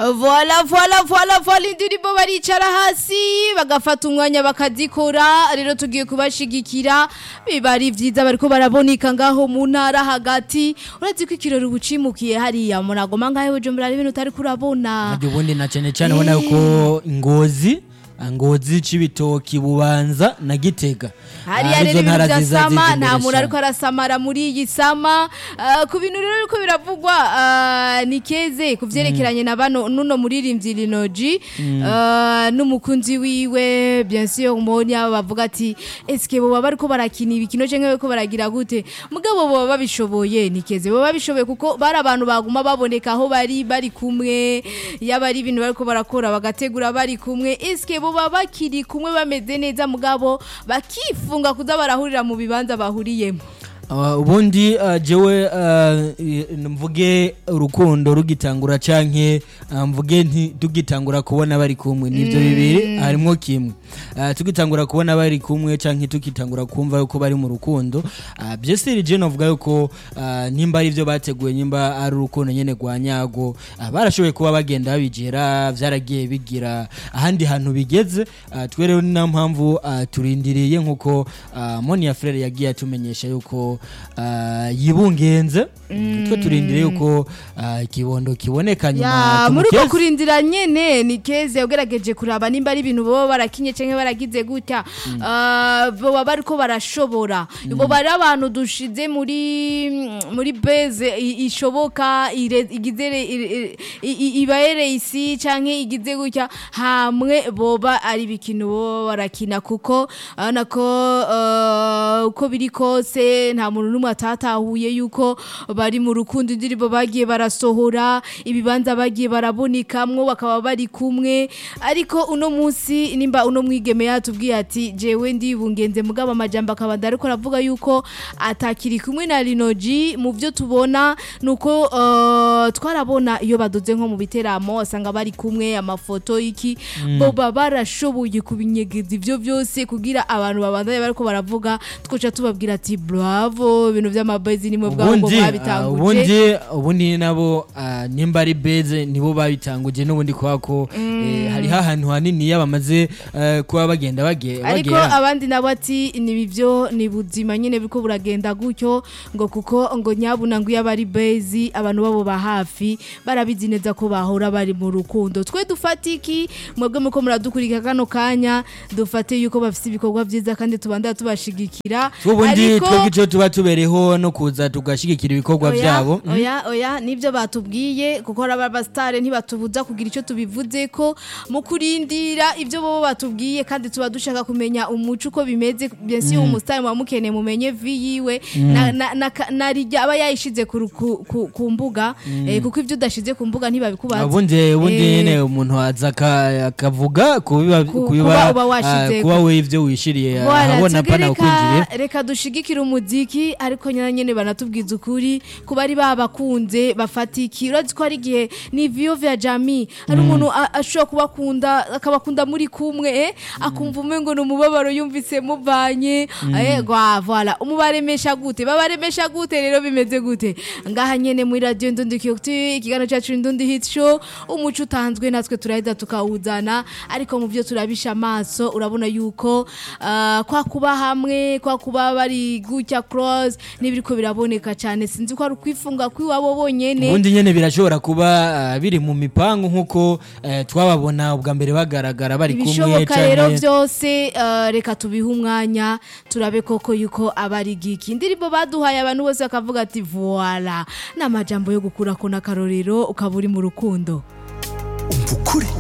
voila voila voila voila indirimbo baricara hasi bagafata umwanya bakazikora rero tugiye kubashigikira biba ari vyiza bariko baraboneka ngaho mu ntara hagati urazi ko ikirori ubucimukiye hariya muragoma ngaho bujumbura ari ibintu utari kurabona Nabyo ubundi na cyane cyane ubona yuko ngozi ngozi c'ibitoki bubanza na gitega hariya Ah, rero izo ibintu ntara vya ziza sama ziza nta imbere muntu cane. ariko arasamara muri iyi sama Ah, ku bintu rero biriko biravugwa ah, ni keze ku vyerekeranye na bano nuno muririmbyi Linoji ah, n'umukunzi wiwe bien sûr mbonye abo bavuga ati eske boba bariko barakina ibikino canke bariko baragira gute mugabo boba babishoboye ni keze boba babishoboye kuko bari abantu baguma baboneka aho bari bari kumwe yaba ari ibintu bariko barakora bagategura bari kumwe eske boba bakiri kumwe bameze neza mugabo bakifunga kuza barahurira mu bibanza bahuriyemo Ah, ubundi ah, jewe ah, i- mvuge urukundo rugitangura canke ah, mvuge nti tugitangura kubona bari kumwe nivyo bibiri harimwo kimwe Ah, tugitangura kubona bari kumwe canke tukitangura kumva yuko bari mu rukundo ah, byose je novuga yuko ah, nimba ari ivyo bateguye nimba ari urukundo nyene rwa nyago ah, barashoboye kuba bagenda babigera vyaragiye bigira ahandi hantu bigeze ah, twe rero ni na mpamvu ah, turindiriye nkuko ah, Monia Frere yagiye atumenyesha yuko ah, yibungenze twe turindiriye yuko ah, ikibondo kiboneka nyuma ya muri uko tumukeze. kurindira nyene ni keze ugerageje kuraba nimba ari ibintu boba barakinye canke baragize gutya Ah, boba bariko barashobora boba ari abantu dushize muri muri base i- ishoboka ire- igize re- i- i- i- ibahere isi canke igize gutya hamwe boba ari ibikino boba barakina kuko urabona ko ah, uko biri kose nta muntu n'umwe atatahuye yuko bari mu rukundo indirimbo bagiye barasohora ibibanza bagiye barabonekamwo bakaba bari kumwe ariko uno munsi nimba uno mwigeme yatubwiye ati jewe ndibungenze mugabo amajambo akaba ndariko aravuga yuko atakiri kumwe na Linoji mu byo tubona nuko uh, twarabona iyo badoze nko mu biteramo asanga bari kumwe amafoto iki boba barashoboye kubinyegeza ivyo byose kugira abantu babandanye bariko baravuga twoca tubabwira ati bravo ibintu vy'amabezi nimwe bwabo ngo ubundi ah, babitanguje ubundi ubundi nabo ah, nimba ari beze nibo babitanguje n'ubundi kuba ko eh, hariho ahantu hanini iyo bamaze eh, kuba bagenda bage- ariko bagera abandi nabo ati ni bivyo ni buzima nyene biriko buragenda gutyo ngo kuko ngo nyabuna ngo iyo abari bezi abantu babo ba hafi barabizi neza ko bahora bari mu rukundo twe dufate iki mwebwe muko muradukurika kano kanya dufate yuko bafite ibikorwa vyiza kandi tubandana tubashigikira ubundi Ariko- twebwe icyo tuba tubereho no kuza tugashigikira ibikorwa Oya, byabo oya oya nibyo batubwiye kuko aba basitari ntibatubuza kugira icyo tubivuze ko mu kurindira ibyo bo batubwiye kandi tuba dushaka kumenya umuco uko bimeze byose uwo musitari muba mukeneye mumenye vi yiwe na- na- na ka- na rijya aba yayishize ku ru- ku- ku- ku mbuga eh, kuko ibyo udashize ku mbuga ntibabikubaza ubundi ubundi Eh, nyine umuntu aza aka- akavuga kubiba- Ku- kubiba kuba uba ah, washizeko. kuba we ibyo wishiriye Voilà, ahabona twebwe pana reka- ukwinjiriye reka dushigikire umuziki ariko nyine nyene banatubwiza ukuri ku bari babakunze bafatiki urazi ko hari igihe ni viyo vya jami hari umuntu a- ashobora kubakunda akabakunda muri kumwe eh, akumva umengo ni umubabaro yumvise muvanye eh, gwa voilà umubaremesha gute babaremesha gute rero bimeze gute ngaha nyene muri radio ndundi kiyokti ikiganiro cyacu ndundi hit show umuco utanzwe natwe turaheza tukawuzana ariko mu byo turabisha amaso urabona yuko ah, kwa kuba hamwe kwa kuba bari gutya cross n'ibiriko biraboneka cyane sinzi ko ari ukwifunga kw'iwabo bonyene ubundi nyine birashobora kuba ah, biri mu mipangu nk'uko eh, twababona ubwa mbere bagaragara bari kumwe ibishoboka rero canke- byose ah, reka tubihe umwanya turabe koko yuko aba ari giki indirimbo baduhaye abantu bose bakavuga ati voila ni amajambo yo gukura ko n'akarorero ukaba uri mu rukundo umva ukuri